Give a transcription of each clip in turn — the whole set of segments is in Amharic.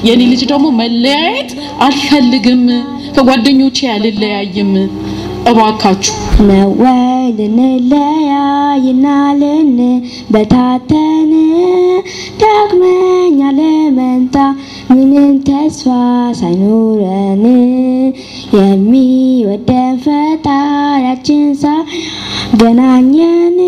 የኔ ልጅ ደግሞ መለያየት አልፈልግም፣ ከጓደኞቼ አልለያይም፣ እባካችሁ ነወይ ልንለያይና ልንበታተን ዳግመኛ ለመንታ ምንም ተስፋ ሳይኖረን የሚወደን ፈጣሪያችን ሳገናኘን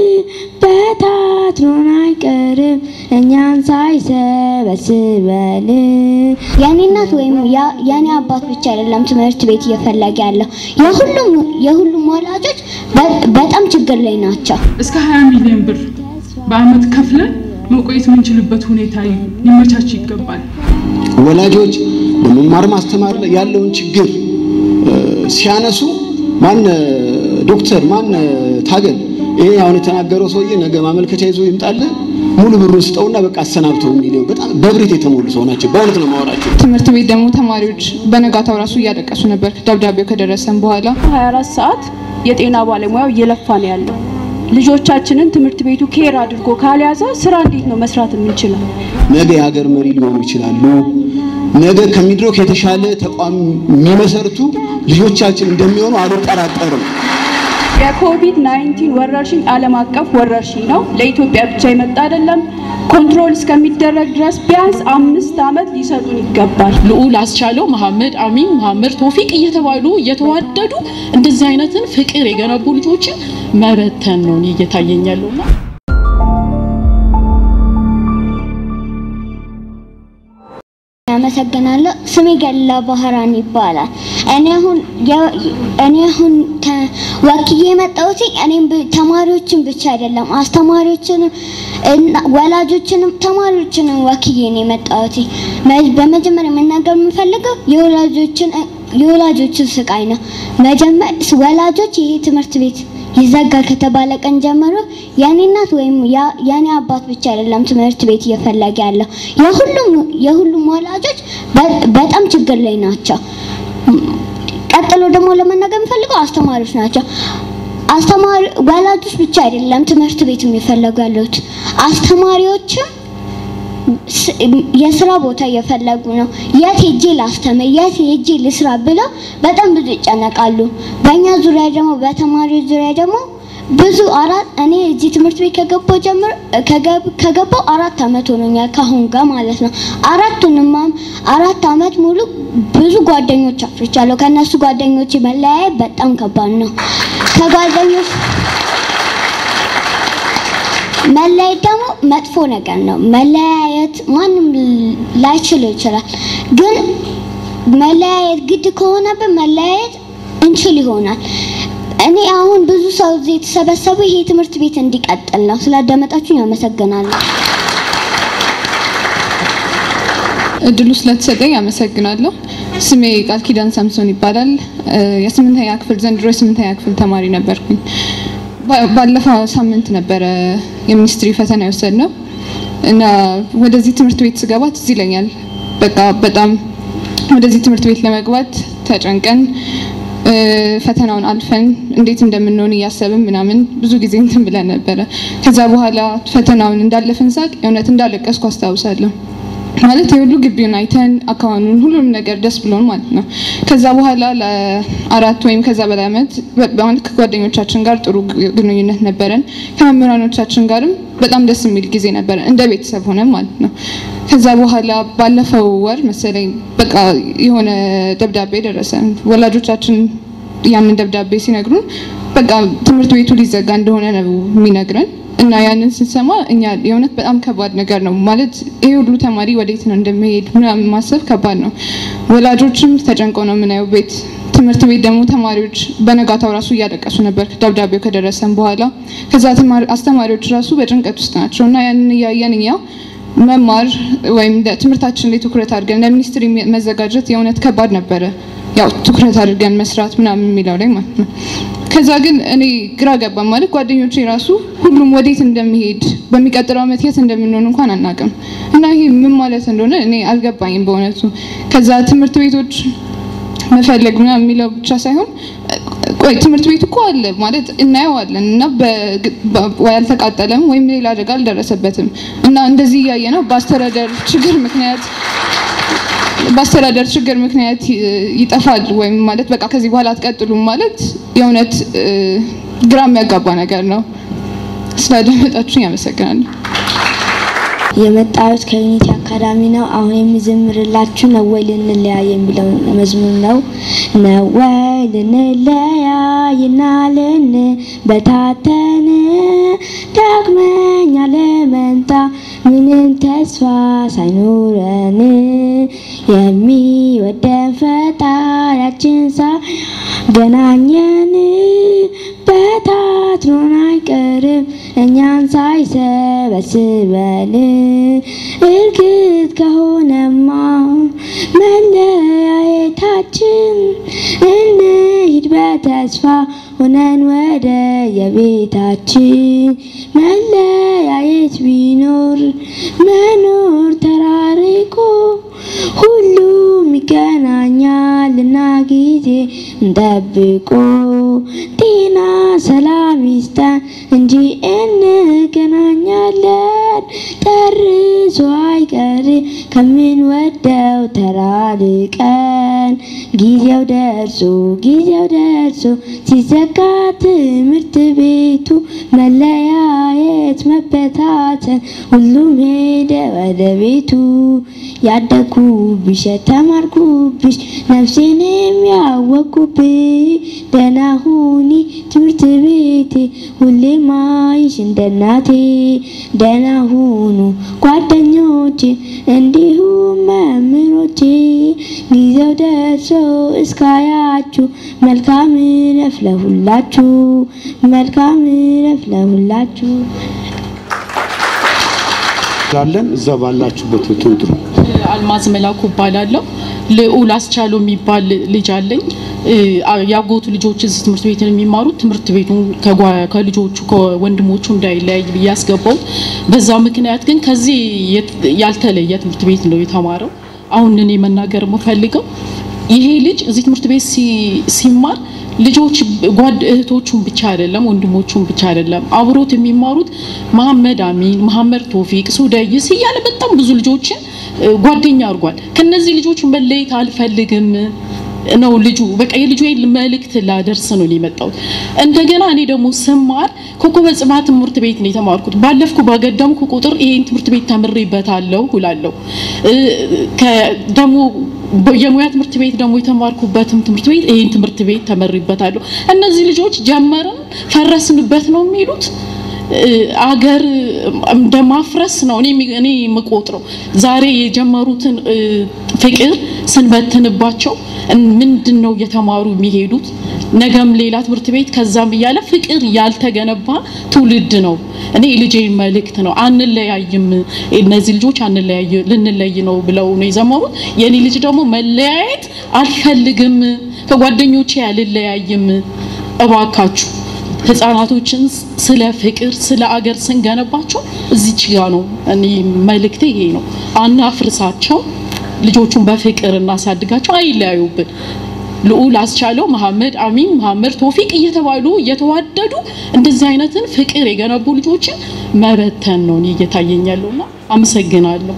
በታትኖን አይቀርም እኛን ሳይሰበስበን። የኔ እናት ወይም የኔ አባት ብቻ አይደለም ትምህርት ቤት እየፈለገ ያለው የሁሉም የሁሉም ወላጆች በጣም ችግር ላይ ናቸው። እስከ 20 ሚሊዮን ብር በአመት ከፍለን መቆየት የምንችልበት ሁኔታ ሊመቻች ይገባል። ወላጆች በመማር ማስተማር ላይ ያለውን ችግር ሲያነሱ ማን ዶክተር ማን ታገል ይሄ አሁን የተናገረው ሰውዬ ነገ ማመልከቻ ይዞ ይምጣልህ ሙሉ ብሩን ስጠውና በቃ አሰናብተው የሚለው በጣም በብሬት የተሞሉ ሰው ናቸው። በእውነት ነው ማወራቸው። ትምህርት ቤት ደግሞ ተማሪዎች በነጋታው ራሱ እያለቀሱ ነበር ደብዳቤው ከደረሰን በኋላ 24 ሰዓት የጤና ባለሙያው እየለፋ ነው ያለው። ልጆቻችንን ትምህርት ቤቱ ኬር አድርጎ ካልያዘ ስራ እንዴት ነው መስራት የምንችለው? ነገ የሀገር መሪ ሊሆኑ ይችላሉ። ነገ ከሚድሮክ የተሻለ ተቋም የሚመሰርቱ ልጆቻችን እንደሚሆኑ አልጠራጠርም። የኮቪድ 19 ወረርሽኝ ዓለም አቀፍ ወረርሽኝ ነው። ለኢትዮጵያ ብቻ የመጣ አይደለም። ኮንትሮል እስከሚደረግ ድረስ ቢያንስ አምስት ዓመት ሊሰጡን ይገባል። ልዑል አስቻለው፣ መሐመድ አሚን፣ መሐመድ ቶፊቅ እየተባሉ እየተዋደዱ እንደዚህ አይነትን ፍቅር የገነቡ ልጆችን መበተን ነው እኔ እየታየኝ ያለውና አመሰግናለሁ። ስሜ ገላ ባህራን ይባላል። እኔ አሁን እኔ አሁን ወክዬ የመጣሁት እኔም ተማሪዎችን ብቻ አይደለም አስተማሪዎችንም ወላጆችንም ተማሪዎችንም ወክዬ ነው የመጣሁት። በመጀመሪያ መናገር የምፈልገው የወላጆችን የወላጆችን ስቃይ ነው። መጀመሪያ ወላጆች ይሄ ትምህርት ቤት ይዘጋል ከተባለ ቀን ጀምሮ የኔ እናት ወይም የኔ አባት ብቻ አይደለም ትምህርት ቤት እየፈለገ ያለው የሁሉም የሁሉም ወላጆች በጣም ችግር ላይ ናቸው። ቀጥሎ ደግሞ ለመናገር የምፈልገው አስተማሪዎች ናቸው። አስተማሪ ወላጆች ብቻ አይደለም ትምህርት ቤት የሚፈለጉ ያሉት አስተማሪዎችም የስራ ቦታ እየፈለጉ ነው። የት ሄጄ ላስተምር፣ የት ሄጄ ልስራ ብለው በጣም ብዙ ይጨነቃሉ። በእኛ ዙሪያ ደግሞ በተማሪዎች ዙሪያ ደግሞ ብዙ አራት እኔ እዚህ ትምህርት ቤት ከገባው ጀምሮ ከገባው አራት አመት ሆኖኛል ካሁን ጋር ማለት ነው። አራቱንም አራት አመት ሙሉ ብዙ ጓደኞች አፍርቻለሁ። ከነሱ ጓደኞች መለያየት በጣም ከባድ ነው። ከጓደኞች መለያየት ደግሞ መጥፎ ነገር ነው። መለያየት ማንም ላይችል ይችላል፣ ግን መለያየት ግድ ከሆነብን መለያየት እንችል ይሆናል። እኔ አሁን ብዙ ሰው እዚህ የተሰበሰቡ ይሄ ትምህርት ቤት እንዲቀጥል ነው። ስላዳመጣችሁኝ አመሰግናለሁ። እድሉ ስለተሰጠኝ አመሰግናለሁ። ስሜ ቃል ኪዳን ሳምሶን ይባላል። የስምንተኛ ክፍል ዘንድሮ የስምንተኛ ክፍል ተማሪ ነበርኩኝ። ባለፈው ሳምንት ነበረ የሚኒስትሪ ፈተና የወሰድ ነው እና ወደዚህ ትምህርት ቤት ስገባ ትዝ ይለኛል። በቃ በጣም ወደዚህ ትምህርት ቤት ለመግባት ተጨንቀን ፈተናውን አልፈን እንዴት እንደምንሆን እያሰብን ምናምን ብዙ ጊዜ እንትን ብለን ነበረ። ከዛ በኋላ ፈተናውን እንዳለፍን ሳቅ የእውነት እንዳለቀስኩ አስታውሳለሁ። ማለት የሁሉ ግቢውን አይተን አካባቢውን ሁሉም ነገር ደስ ብሎን ማለት ነው። ከዛ በኋላ ለአራት ወይም ከዛ በላይ ዓመት ማለት ከጓደኞቻችን ጋር ጥሩ ግንኙነት ነበረን። ከመምህራኖቻችን ጋርም በጣም ደስ የሚል ጊዜ ነበረን እንደ ቤተሰብ ሆነን ማለት ነው። ከዛ በኋላ ባለፈው ወር መሰለኝ በቃ የሆነ ደብዳቤ ደረሰን። ወላጆቻችን ያንን ደብዳቤ ሲነግሩን በቃ ትምህርት ቤቱ ሊዘጋ እንደሆነ ነው የሚነግረን እና ያንን ስንሰማ እኛ የእውነት በጣም ከባድ ነገር ነው ማለት ይሄ ሁሉ ተማሪ ወዴት ነው እንደሚሄድ ምናምን ማሰብ ከባድ ነው። ወላጆችም ተጨንቀው ነው የምናየው ቤት ትምህርት ቤት ደግሞ ተማሪዎች በነጋታው ራሱ እያለቀሱ ነበር ደብዳቤው ከደረሰን በኋላ። ከዛ አስተማሪዎች ራሱ በጭንቀት ውስጥ ናቸው እና ያንን እያየን እኛ መማር ወይም ትምህርታችን ላይ ትኩረት አድርገን ለሚኒስትሪ መዘጋጀት የእውነት ከባድ ነበረ። ያው ትኩረት አድርገን መስራት ምናምን የሚለው ላይ ማለት ነው። ከዛ ግን እኔ ግራ ገባ ማለት ጓደኞቼ ራሱ ሁሉም ወዴት እንደሚሄድ በሚቀጥለው ዓመት የት እንደምንሆን እንኳን አናውቅም እና ይሄ ምን ማለት እንደሆነ እኔ አልገባኝም በእውነቱ። ከዛ ትምህርት ቤቶች መፈለግ ምናምን የሚለው ብቻ ሳይሆን ቆይ ትምህርት ቤቱ እኮ አለ ማለት እናየዋለን እና ወይ አልተቃጠለም ወይም ሌላ አደጋ አልደረሰበትም እና እንደዚህ እያየ ነው በአስተዳደር ችግር ምክንያት በአስተዳደር ችግር ምክንያት ይጠፋል ወይም ማለት በቃ ከዚህ በኋላ አትቀጥሉም ማለት የእውነት ግራ የሚያጋባ ነገር ነው። ስላዳመጣችሁኝ አመሰግናለሁ። የመጣሁት ከዩኒቲ አካዳሚ ነው። አሁን የሚዘምርላችሁ ነው ወይ ልንለያይ የሚለው መዝሙር ነው። ነው ወይ ልንለያይና ልንበታተን ዳግመኛ ለመንታ ምንም ተስፋ ሳይኖረን የሚወደን ፈጣሪያችን ሳገናኘን በታትኖን አይቀርም እኛን ሳይሰበስበን እርግጥ ከሆነማ መለያየታችን እንሂድ በተስፋ ሆነን ወደ የቤታችን መለያየት ቢኖር መኖር ተራርቆ ሁሉም ይገናኛልና ጊዜ እንጠብቆ ጤና ሰላም ይስጠን እንጂ እንገናኛለን ጨርሶ አይቀር ከምንወደው ተራርቀን ጊዜው ደርሶ ጊዜው ደርሶ ሲዘጋ ትምህርት ቤቱ መለያየት መበታተን ሁሉም ሄደ ወደ ቤቱ ያደግኩብሽ የተማርኩብሽ ነፍሴን የሚያወቅኩብሽ ደህና ሁኒ ትምህርት ቤቴ ሁሌ ማይሽ እንደ እናቴ ደህና ሁኑ ጓደኞቼ እንዲሁም መምህሮቼ ጊዜው ደርሶ እስካያችሁ መልካም እረፍት ለሁላችሁ መልካም እረፍት ለሁላችሁ ላለን እዛ ባላችሁበት ትንጥሩ አልማዝ መላኩ እባላለሁ። ልዑል አስቻለው የሚባል ልጅ አለኝ። ያጎቱ ልጆች እዚህ ትምህርት ቤት የሚማሩት ትምህርት ቤቱን ከጓ- ከልጆቹ ከወንድሞቹ እንዳይለያይ ብዬ ያስገባሁት። በዛ ምክንያት ግን ከዚህ የት- ያልተለየ ትምህርት ቤት ነው የተማረው። አሁን እኔ መናገር የምፈልገው ይሄ ልጅ እዚህ ትምህርት ቤት ሲ- ሲማር ልጆች ጓድ እህቶቹን ብቻ አይደለም ወንድሞቹን ብቻ አይደለም አብሮት የሚማሩት መሐመድ አሚን፣ መሐመድ ቶፊቅ፣ ሱደይስ እያለ በጣም ብዙ ልጆችን እ፣ ጓደኛ አድርጓል። ከነዚህ ልጆች መለየት አልፈልግም ነው ልጁ። በቃ የልጁ መልእክት ላደርስ ነው የመጣሁት። እንደገና እኔ ደግሞ ስማር ኮከበ ጽባህ ትምህርት ቤት ነው የተማርኩት። ባለፍኩ ባገደምኩ ቁጥር ይሄን ትምህርት ቤት ተምሬበታለሁ እላለሁ። እ፣ ከ- ደግሞ የሙያ ትምህርት ቤት ደግሞ የተማርኩበትም ትምህርት ቤት ይሄን ትምህርት ቤት ተመሪበታለሁ። እነዚህ ልጆች ጀመርን ፈረስንበት ነው የሚሉት እ፣ አገር እንደ ማፍረስ ነው እኔ የሚ- እኔ የምቆጥረው። ዛሬ የጀመሩትን እ፣ ፍቅር ስንበትንባቸው እን- ምንድን ነው እየተማሩ የሚሄዱት? ነገም ሌላ ትምህርት ቤት ከዛም እያለ ፍቅር ያልተገነባ ትውልድ ነው። እኔ ልጄ መልእክት ነው አንለያይም፣ እነዚህ ልጆች አንለያይ ልንለይ ነው ብለው ነው የዘመሩት። የኔ ልጅ ደግሞ መለያየት አልፈልግም፣ ከጓደኞቼ አልለያይም፣ እባካችሁ ህፃናቶችን ስለ ፍቅር ስለ አገር ስንገነባቸው እዚች ጋ ነው። እኔ መልእክቴ ይሄ ነው። አናፍርሳቸው፣ ልጆቹን በፍቅር እናሳድጋቸው፣ አይለያዩብን። ልዑል አስቻለው፣ መሐመድ አሚን፣ መሐመድ ቶፊቅ እየተባሉ እየተዋደዱ እንደዚህ አይነትን ፍቅር የገነቡ ልጆችን መበተን ነው እኔ እየታየኝ ያለውና አመሰግናለሁ።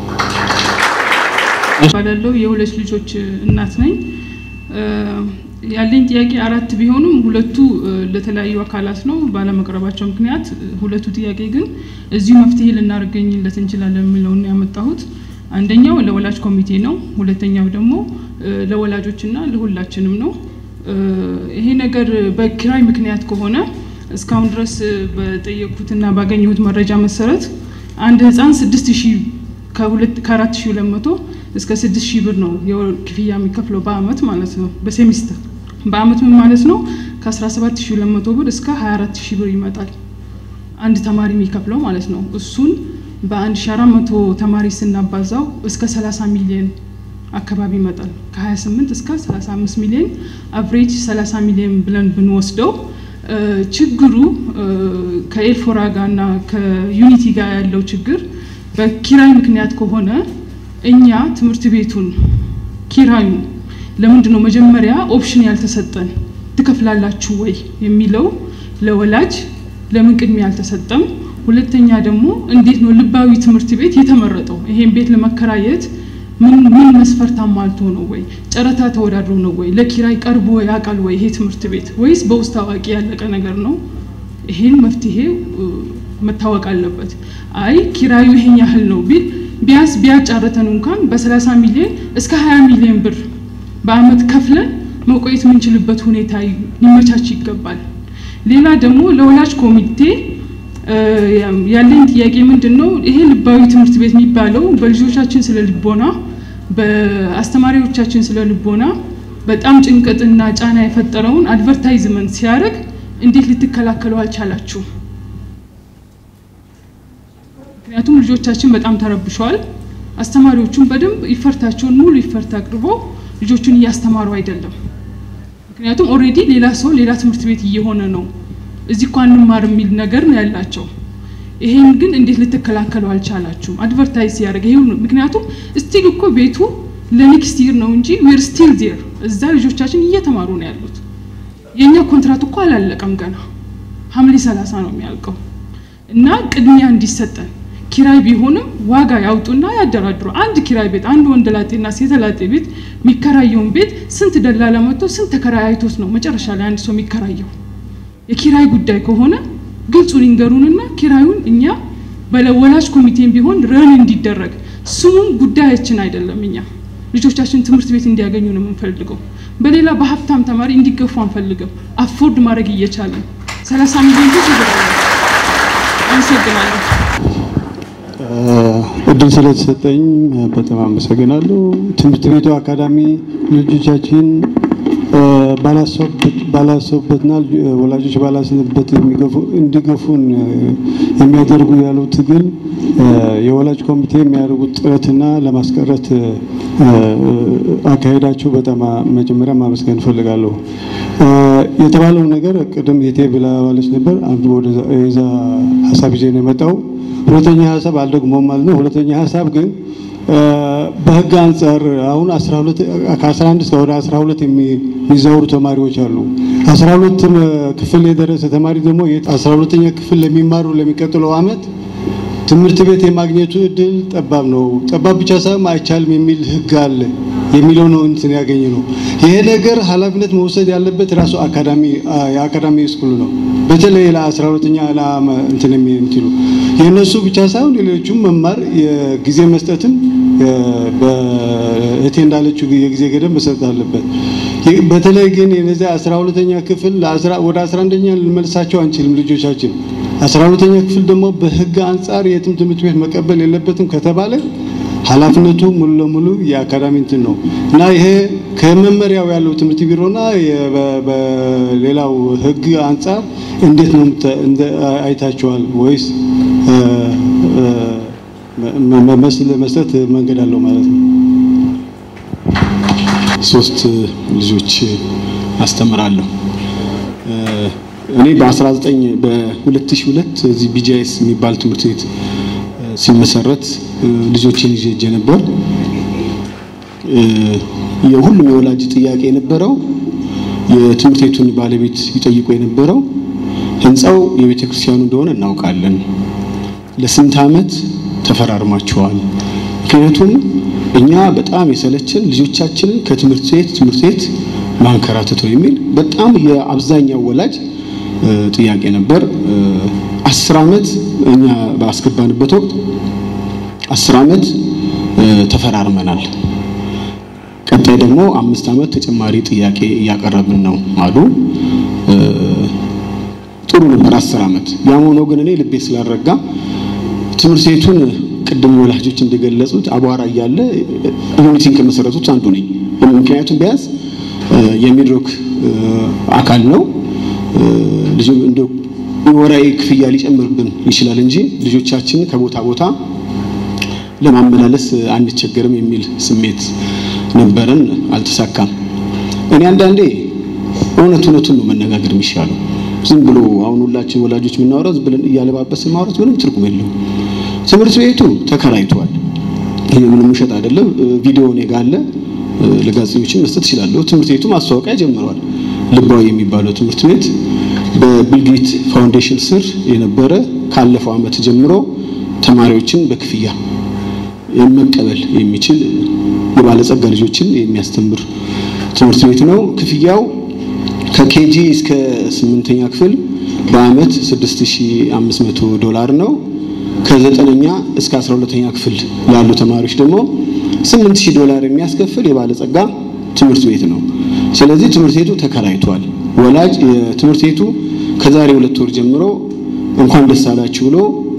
ባላለው የሁለት ልጆች እናት ነኝ። እ፣ ያለኝ ጥያቄ አራት ቢሆኑም ሁለቱ እ፣ ለተለያዩ አካላት ነው ባለመቅረባቸው ምክንያት፣ እ፣ ሁለቱ ጥያቄ ግን እዚሁ መፍትሄ ልናገኝለት እንችላለን የሚለውን ነው ያመጣሁት። አንደኛው ለወላጅ ኮሚቴ ነው። ሁለተኛው ደግሞ እ፣ ለወላጆችና ለሁላችንም ነው። እ፣ ይሄ ነገር በኪራይ ምክንያት ከሆነ እስካሁን ድረስ እ፣ በጠየቅኩትና ባገኘሁት መረጃ መሰረት አንድ ህፃን ስድስት ሺህ ከሁለት ከአራት ሺህ ሁለት መቶ እስከ ስድስት ሺህ ብር ነው የወር ክፍያ የሚከፍለው በአመት ማለት ነው። በሴሚስተር በአመት ምን ማለት ነው? ከአስራ ሰባት ሺህ ሁለት መቶ ብር እስከ ሀያ አራት ሺህ ብር ይመጣል አንድ ተማሪ የሚከፍለው ማለት ነው። እሱን በአንድ ሺህ አራት መቶ ተማሪ ስናባዛው እስከ ሰላሳ ሚሊዮን አካባቢ ይመጣል። ከ28 እስከ 35 ሚሊዮን አቨሬጅ 30 ሚሊዮን ብለን ብንወስደው እ፣ ችግሩ እ፣ ከኤልፎራ ጋር እና ከዩኒቲ ጋር ያለው ችግር በኪራይ ምክንያት ከሆነ እኛ ትምህርት ቤቱን ኪራዩ ለምንድን ነው መጀመሪያ ኦፕሽን ያልተሰጠን ትከፍላላችሁ ወይ የሚለው ለወላጅ ለምን ቅድሚያ አልተሰጠም? ሁለተኛ ደግሞ እንዴት ነው ልባዊ ትምህርት ቤት የተመረጠው? ይሄን ቤት ለመከራየት ምን ምን መስፈርት አሟልቶ ነው ወይ ጨረታ ተወዳድሮ ነው ወይ ለኪራይ ቀርቦ ያውቃል ወይ ይሄ ትምህርት ቤት ወይስ በውስጥ አዋቂ ያለቀ ነገር ነው? ይሄን መፍትሄ መታወቅ አለበት። አይ ኪራዩ ይሄን ያህል ነው ቢል ቢያንስ ቢያጫርተን እንኳን በ30 ሚሊዮን እስከ 20 ሚሊዮን ብር በአመት ከፍለን መቆየት የምንችልበት ሁኔታ ሊመቻች ይገባል። ሌላ ደግሞ ለወላጅ ኮሚቴ ያለኝ ጥያቄ ምንድን ነው? ይሄ ልባዊ ትምህርት ቤት የሚባለው በልጆቻችን ስለ ልቦና፣ በአስተማሪዎቻችን ስለ ልቦና በጣም ጭንቀትና ጫና የፈጠረውን አድቨርታይዝመንት ሲያደርግ እንዴት ልትከላከሉ አልቻላችሁ? ምክንያቱም ልጆቻችን በጣም ተረብሸዋል። አስተማሪዎቹን በደንብ ይፈርታቸውን ሙሉ ይፈርት አቅርበው ልጆቹን እያስተማሩ አይደለም። ምክንያቱም ኦልሬዲ ሌላ ሰው ሌላ ትምህርት ቤት እየሆነ ነው፣ እዚህ እኮ አንማር የሚል ነገር ነው ያላቸው። ይሄን ግን እንዴት ልትከላከሉ አልቻላችሁም? አድቨርታይዝ ሲያደርግ ይሄ ምክንያቱም ስቲል እኮ ቤቱ ለኔክስት ይር ነው እንጂ ዌር ስቲል ዜር እዛ ልጆቻችን እየተማሩ ነው ያሉት። የእኛ ኮንትራት እኮ አላለቀም ገና ሐምሌ ሰላሳ ነው የሚያልቀው እና ቅድሚያ እንዲሰጠን ኪራይ ቢሆንም ዋጋ ያውጡና ያደራድሩ። አንድ ኪራይ ቤት አንድ ወንድ ላጤና ሴት ላጤ ቤት የሚከራየውን ቤት ስንት ደላላ መጥቶ ስንት ተከራይ አይቶት ነው መጨረሻ ላይ አንድ ሰው የሚከራየው? የኪራይ ጉዳይ ከሆነ ግልጹን ይንገሩንና ኪራዩን እኛ በወላጅ ኮሚቴም ቢሆን ረን እንዲደረግ ስሙም ጉዳያችን አይደለም። እኛ ልጆቻችን ትምህርት ቤት እንዲያገኙ ነው የምንፈልገው። በሌላ በሀብታም ተማሪ እንዲገፉ አንፈልግም። አፎርድ ማድረግ እየቻለን ሰላሳ ሚሊዮን ብር ይገባል። አመሰግናለሁ። እድል ስለተሰጠኝ በጣም አመሰግናለሁ። ትምህርት ቤቱ አካዳሚ ልጆቻችን ባላሰቡበትና ወላጆች ባላሰቡበት እንዲገፉን የሚያደርጉ ያለው ትግል የወላጅ ኮሚቴ የሚያደርጉት ጥረትና ለማስቀረት አካሄዳቸው በጣም መጀመሪያ ማመስገን እፈልጋለሁ። የተባለው ነገር ቅድም የቴ ብላዋለች ነበር። አንዱ ወደዛ ሀሳብ ይዤ ነው የመጣው። ሁለተኛ ሀሳብ አልደግሞም ማለት ነው። ሁለተኛ ሀሳብ ግን በህግ አንጻር አሁን 12 ከ11 እስከ ወደ 12 የሚዛወሩ ተማሪዎች አሉ። 12 ክፍል የደረሰ ተማሪ ደግሞ 12ኛ ክፍል ለሚማሩ ለሚቀጥለው አመት ትምህርት ቤት የማግኘቱ እድል ጠባብ ነው። ጠባብ ብቻ ሳይሆን አይቻልም የሚል ህግ አለ የሚለው ነው እንትን ያገኘ ነው። ይሄ ነገር ኃላፊነት መውሰድ ያለበት ራሱ አካዳሚ የአካዳሚ ስኩል ነው። በተለይ ለ12ኛ እንትን የሚሉ የእነሱ ብቻ ሳይሆን ሌሎቹም መማር የጊዜ መስጠትም በእቴ እንዳለችው የጊዜ ገደብ መሰጠት አለበት። በተለይ ግን የነዚያ 12ኛ ክፍል ወደ 11ኛ ልንመልሳቸው አንችልም ልጆቻችን 12ኛ ክፍል ደግሞ በህግ አንጻር የትም ትምህርት ቤት መቀበል የለበትም ከተባለ ኃላፊነቱ ሙሉ ለሙሉ የአካዳሚ እንትን ነው እና ይሄ ከመመሪያው ያለው ትምህርት ቢሮና በሌላው ህግ አንጻር እንዴት ነው አይታችኋል ወይስ መስጠት መንገድ አለው ማለት ነው? ሶስት ልጆች አስተምራለሁ። እኔ በ19 በ2002 እዚህ ቢጂአይኤስ የሚባል ትምህርት ቤት ሲመሰረት ልጆችን ይዤ ሄጄ ነበር። የሁሉም የወላጅ ጥያቄ የነበረው የትምህርት ቤቱን ባለቤት ይጠይቁ የነበረው ህንፃው የቤተ ክርስቲያኑ እንደሆነ እናውቃለን። ለስንት ዓመት ተፈራርማቸዋል? ምክንያቱም እኛ በጣም የሰለችን ልጆቻችንን ከትምህርት ቤት ትምህርት ቤት ማንከራተት ነው የሚል በጣም የአብዛኛው ወላጅ ጥያቄ ነበር። አስር ዓመት እኛ ባስገባንበት ወቅት አስር ዓመት ተፈራርመናል። ቀጣይ ደግሞ አምስት ዓመት ተጨማሪ ጥያቄ እያቀረብን ነው አሉ። ጥሩ ነበር አስር ዓመት። ያም ሆኖ ግን እኔ ልቤ ስላልረጋ ትምህርት ቤቱን ቅድም ወላጆች እንደገለጹት አቧራ እያለ ዩኒቲን ከመሰረቱት አንዱ ነኝ። ምክንያቱም ቢያንስ የሚድሮክ አካል ነው ልጅ እንደ ወራዊ ክፍያ ሊጨምርብን ይችላል እንጂ ልጆቻችን ከቦታ ቦታ ለማመላለስ አንቸገርም የሚል ስሜት ነበረን። አልተሳካም። እኔ አንዳንዴ እውነት እውነቱን ነው መነጋገር የሚሻለው። ዝም ብሎ አሁን ሁላችን ወላጆች የምናወራው ዝም ብለን እያለባበስን ማውራት ምንም ትርጉም የለውም። ትምህርት ቤቱ ተከራይቷል። ይሄ ምንም ውሸት አይደለም። ቪዲዮ እኔ ጋር አለ። ለጋዜጠኞችን መስጠት እችላለሁ። ትምህርት ቤቱ ማስታወቂያ ጀምሯል። ልባዊ የሚባለው ትምህርት ቤት በቢልጌት ፋውንዴሽን ስር የነበረ ካለፈው ዓመት ጀምሮ ተማሪዎችን በክፍያ መቀበል የሚችል የባለጸጋ ልጆችን የሚያስተምር ትምህርት ቤት ነው። ክፍያው ከኬጂ እስከ ስምንተኛ ክፍል በአመት 6500 ዶላር ነው። ከዘጠነኛ እስከ 12ኛ ክፍል ላሉ ተማሪዎች ደግሞ 8000 ዶላር የሚያስከፍል የባለጸጋ ትምህርት ቤት ነው። ስለዚህ ትምህርት ቤቱ ተከራይቷል። ወላጅ የትምህርት ቤቱ ከዛሬ ሁለት ወር ጀምሮ እንኳን ደስ አላችሁ ብሎ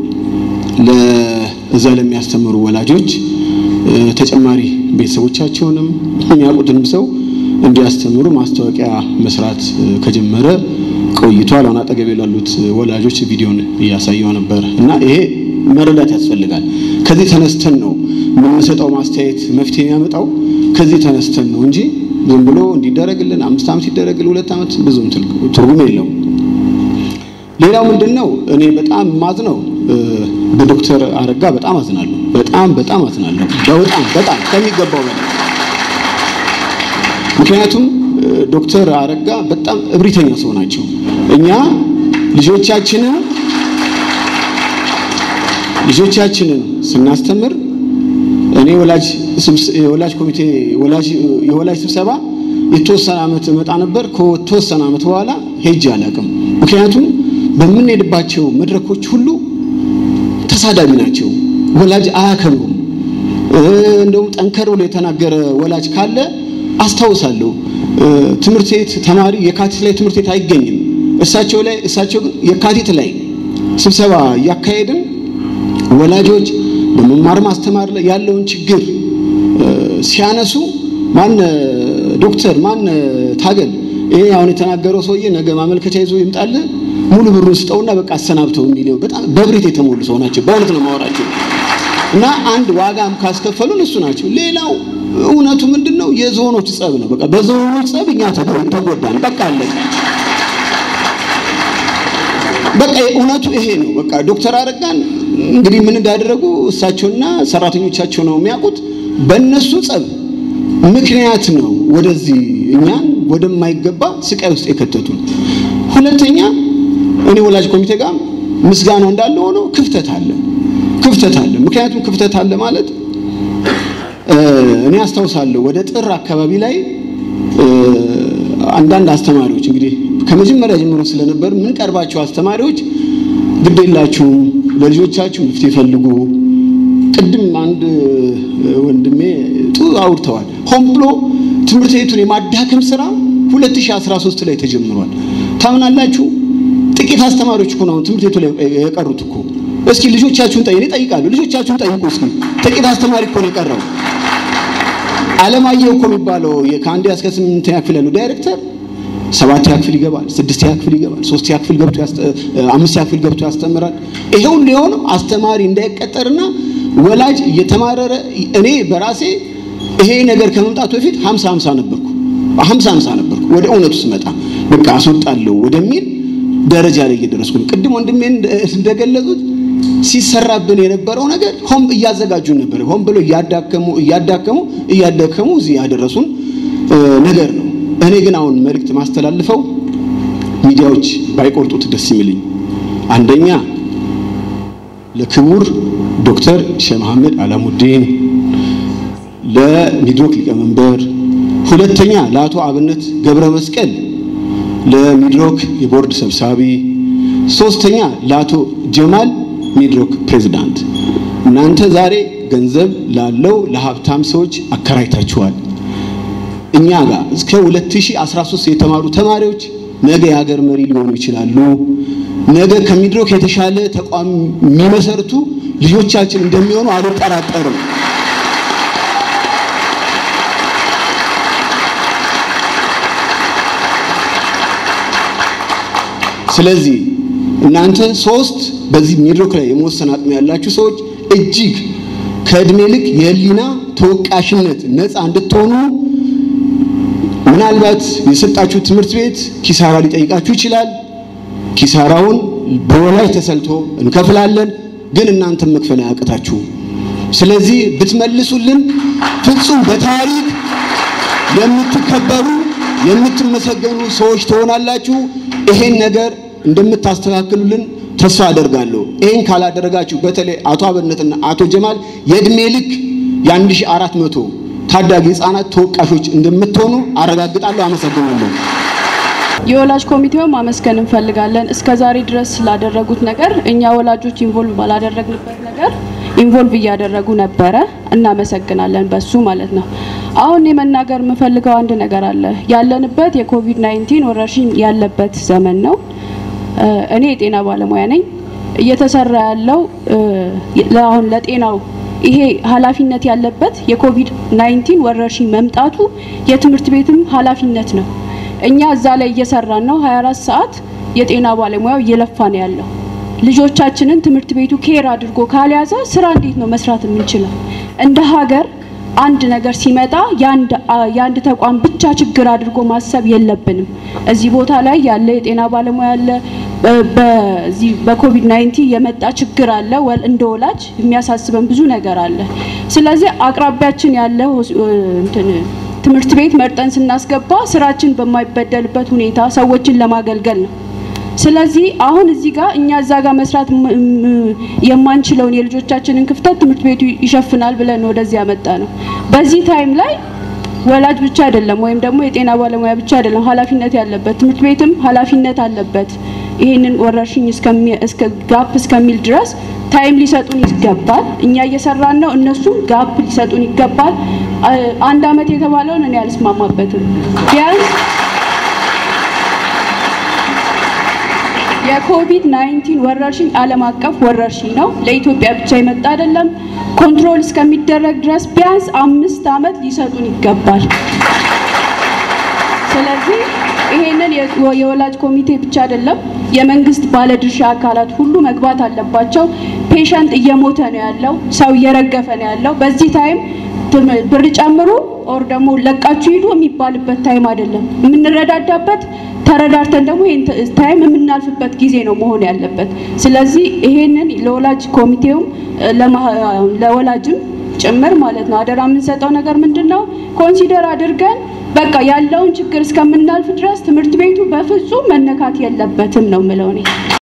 ለእዛ ለሚያስተምሩ ወላጆች ተጨማሪ ቤተሰቦቻቸውንም የሚያውቁትንም ሰው እንዲያስተምሩ ማስታወቂያ መስራት ከጀመረ ቆይቷል። አሁን አጠገቤ ላሉት ወላጆች ቪዲዮን እያሳየው ነበር እና ይሄ መረዳት ያስፈልጋል። ከዚህ ተነስተን ነው የምንሰጠው ማስተያየት መፍትሄ የሚያመጣው ከዚህ ተነስተን ነው እንጂ ዝም ብሎ እንዲደረግልን አምስት ዓመት ይደረግልን ሁለት ዓመት ብዙም ትርጉም የለውም። ሌላው ምንድን ነው እኔ በጣም ማዝነው በዶክተር አረጋ በጣም አዝናለሁ። በጣም በጣም አዝናለሁ። በጣም በጣም ከሚገባው በላይ ምክንያቱም ዶክተር አረጋ በጣም እብሪተኛ ሰው ናቸው። እኛ ልጆቻችንን ልጆቻችንን ስናስተምር እኔ ወላጅ የወላጅ ኮሚቴ ወላጅ የወላጅ ስብሰባ የተወሰነ ዓመት እመጣ ነበር። ከተወሰነ ዓመት በኋላ ሄጄ አላውቅም። ምክንያቱም በምንሄድባቸው መድረኮች ሁሉ ተሳዳቢ ናቸው። ወላጅ አያከብሩም። እንደውም ጠንከር ብሎ የተናገረ ወላጅ ካለ አስታውሳለሁ። ትምህርት ቤት ተማሪ የካቲት ላይ ትምህርት ቤት አይገኝም። እሳቸው ላይ እሳቸው ግን የካቲት ላይ ስብሰባ እያካሄድን ወላጆች በመማር ማስተማር ላይ ያለውን ችግር ሲያነሱ ማን ዶክተር ማን ታገል ይሄ አሁን የተናገረው ሰውዬ ነገ ማመልከቻ ይዞ ይምጣል ሙሉ ብሩን ስጠውና በቃ አሰናብተው የሚለው በጣም በብሬት የተሞሉ ሰው ናቸው። በእውነት ነው ማወራቸው እና አንድ ዋጋም ካስከፈሉን እሱ ናቸው። ሌላው እውነቱ ምንድን ነው? የዞኖች ጸብ ነው። በቃ በዞኖች ጸብ እኛ ተጎዳን። በቃ አለቀ። በቃ እውነቱ ይሄ ነው። በቃ ዶክተር አረጋን እንግዲህ ምን እንዳደረጉ እሳቸውና ሰራተኞቻቸው ነው የሚያውቁት። በእነሱ ጸብ ምክንያት ነው ወደዚህ እኛን ወደማይገባ ስቃይ ውስጥ የከተቱን። ሁለተኛ እኔ ወላጅ ኮሚቴ ጋር ምስጋናው እንዳለ ሆኖ ክፍተት አለ ክፍተት አለ። ምክንያቱም ክፍተት አለ ማለት እኔ አስታውሳለሁ ወደ ጥር አካባቢ ላይ አንዳንድ አስተማሪዎች እንግዲህ ከመጀመሪያ ጀምሮ ስለነበር ምን ቀርባቸው አስተማሪዎች ግድ የላችሁም ለልጆቻችሁ መፍትሄ ፈልጉ። ቅድም አንድ ወንድሜ ጥሩ አውርተዋል። ሆን ብሎ ትምህርት ቤቱን የማዳከም ስራ 2013 ላይ ተጀምሯል። ታምናላችሁ? ጥቂት አስተማሪዎች እኮ ነው ትምህርት ቤቱ ላይ የቀሩት እኮ። እስኪ ልጆቻችሁን ጠይቁ። እኔ እጠይቃለሁ። ልጆቻችሁን ጠይቁ እስኪ። ጥቂት አስተማሪ እኮ ነው የቀረው። አለማየሁ እኮ የሚባለው ከአንደኛ እስከ ስምንተኛ ክፍል ያለው ዳይሬክተር ሰባተኛ ክፍል ይገባል፣ ስድስተኛ ክፍል ይገባል፣ ሶስተኛ ክፍል ገብቶ አምስተኛ ክፍል ገብቶ ያስተምራል። ይሄ ሁሉ የሆነው አስተማሪ እንዳይቀጠርና ወላጅ እየተማረረ እኔ በራሴ ይሄ ነገር ከመምጣቱ በፊት 50 50 ነበርኩ 50 50 ነበርኩ። ወደ እውነቱ ስመጣ በቃ አስወጣለሁ ወደሚል ደረጃ ላይ እየደረስኩ ነው። ቅድም ወንድሜ እንደገለጹት ሲሰራብን የነበረው ነገር ሆም እያዘጋጁ ነበር። ሆም ብሎ እያዳከሙ እያዳከሙ እያዳከሙ እዚህ ያደረሱን ነገር ነው። እኔ ግን አሁን መልእክት ማስተላልፈው ሚዲያዎች ባይቆርጡት ደስ የሚልኝ አንደኛ ለክቡር ዶክተር ሼህ መሐመድ አላሙዲን ለሚድሮክ ሊቀመንበር፣ ሁለተኛ ለአቶ አብነት ገብረ መስቀል ለሚድሮክ የቦርድ ሰብሳቢ፣ ሶስተኛ ለአቶ ጀማል ሚድሮክ ፕሬዝዳንት። እናንተ ዛሬ ገንዘብ ላለው ለሀብታም ሰዎች አከራይታችኋል። እኛ ጋር እስከ 2013 የተማሩ ተማሪዎች ነገ የሀገር መሪ ሊሆኑ ይችላሉ። ነገ ከሚድሮክ የተሻለ ተቋም የሚመሰርቱ ልጆቻችን እንደሚሆኑ አልጠራጠርም። ስለዚህ እናንተ ሶስት በዚህ ሚድሮክ ላይ የመወሰን አቅም ያላችሁ ሰዎች እጅግ ከእድሜ ልክ የህሊና ተወቃሽነት ነፃ እንድትሆኑ ምናልባት የሰጣችሁ ትምህርት ቤት ኪሳራ ሊጠይቃችሁ ይችላል። ኪሳራውን በወላጅ ተሰልቶ እንከፍላለን፣ ግን እናንተም መክፈል አያቅታችሁ። ስለዚህ ብትመልሱልን ፍጹም በታሪክ የምትከበሩ የምትመሰገኑ ሰዎች ትሆናላችሁ። ይሄን ነገር እንደምታስተካክሉልን ተስፋ አደርጋለሁ። ይሄን ካላደረጋችሁ በተለይ አቶ አብነትና አቶ ጀማል የእድሜ ልክ የአንድ ሺህ አራት መቶ ታዳጊ ህፃናት ተወቃሾች እንደምትሆኑ አረጋግጣለሁ። አመሰግናለሁ። የወላጅ ኮሚቴውን ማመስገን እንፈልጋለን። እስከ ዛሬ ድረስ ስላደረጉት ነገር እኛ ወላጆች ኢንቮልቭ ባላደረግንበት ነገር ኢንቮልቭ እያደረጉ ነበረ። እናመሰግናለን በሱ ማለት ነው። አሁን የመናገር የምፈልገው አንድ ነገር አለ። ያለንበት የኮቪድ 19 ወረርሽኝ ያለበት ዘመን ነው። እኔ የጤና ባለሙያ ነኝ። እየተሰራ ያለው አሁን ለጤናው ይሄ ኃላፊነት ያለበት የኮቪድ 19 ወረርሽኝ መምጣቱ የትምህርት ቤትም ኃላፊነት ነው። እኛ እዛ ላይ እየሰራን ነው። 24 ሰዓት የጤና ባለሙያው እየለፋ ነው ያለው። ልጆቻችንን ትምህርት ቤቱ ኬር አድርጎ ካልያዘ ስራ እንዴት ነው መስራት የምንችለው? እንደ ሀገር አንድ ነገር ሲመጣ የአንድ ተቋም ብቻ ችግር አድርጎ ማሰብ የለብንም። እዚህ ቦታ ላይ ያለ የጤና ባለሙያ አለ። በዚህ በኮቪድ 19 የመጣ ችግር አለ። እንደ ወላጅ የሚያሳስበን ብዙ ነገር አለ። ስለዚህ አቅራቢያችን ያለ እንትን ትምህርት ቤት መርጠን ስናስገባ ስራችን በማይበደልበት ሁኔታ ሰዎችን ለማገልገል ነው። ስለዚህ አሁን እዚህ ጋር እኛ እዛ ጋር መስራት የማንችለውን የልጆቻችንን ክፍተት ትምህርት ቤቱ ይሸፍናል ብለን ወደዚህ ያመጣ ነው። በዚህ ታይም ላይ ወላጅ ብቻ አይደለም ወይም ደግሞ የጤና ባለሙያ ብቻ አይደለም ኃላፊነት ያለበት ትምህርት ቤትም ኃላፊነት አለበት። ይህንን ወረርሽኝ እስከ ጋፕ እስከሚል ድረስ ታይም ሊሰጡን ይገባል። እኛ እየሰራን ነው፣ እነሱም ጋፕ ሊሰጡን ይገባል። አንድ አመት የተባለውን እኔ አልስማማበትም። ቢያንስ የኮቪድ 19 ወረርሽኝ ዓለም አቀፍ ወረርሽኝ ነው። ለኢትዮጵያ ብቻ የመጣ አይደለም። ኮንትሮል እስከሚደረግ ድረስ ቢያንስ አምስት አመት ሊሰጡን ይገባል። ስለዚህ ይሄንን የወላጅ ኮሚቴ ብቻ አይደለም የመንግስት ባለድርሻ አካላት ሁሉ መግባት አለባቸው። ፔሸንት እየሞተ ነው ያለው፣ ሰው እየረገፈ ነው ያለው። በዚህ ታይም ብር ጨምሩ ኦር ደግሞ ለቃችሁ ሂዱ የሚባልበት ታይም አይደለም። የምንረዳዳበት ተረዳርተን ደግሞ ይሄን ታይም የምናልፍበት ጊዜ ነው መሆን ያለበት። ስለዚህ ይሄንን ለወላጅ ኮሚቴውም ለወላጅም ጭምር ማለት ነው አደራ የምንሰጠው ነገር ምንድን ነው ኮንሲደር አድርገን በቃ ያለውን ችግር እስከምናልፍ ድረስ ትምህርት ቤቱ በፍጹም መነካት የለበትም ነው የምለው እኔ።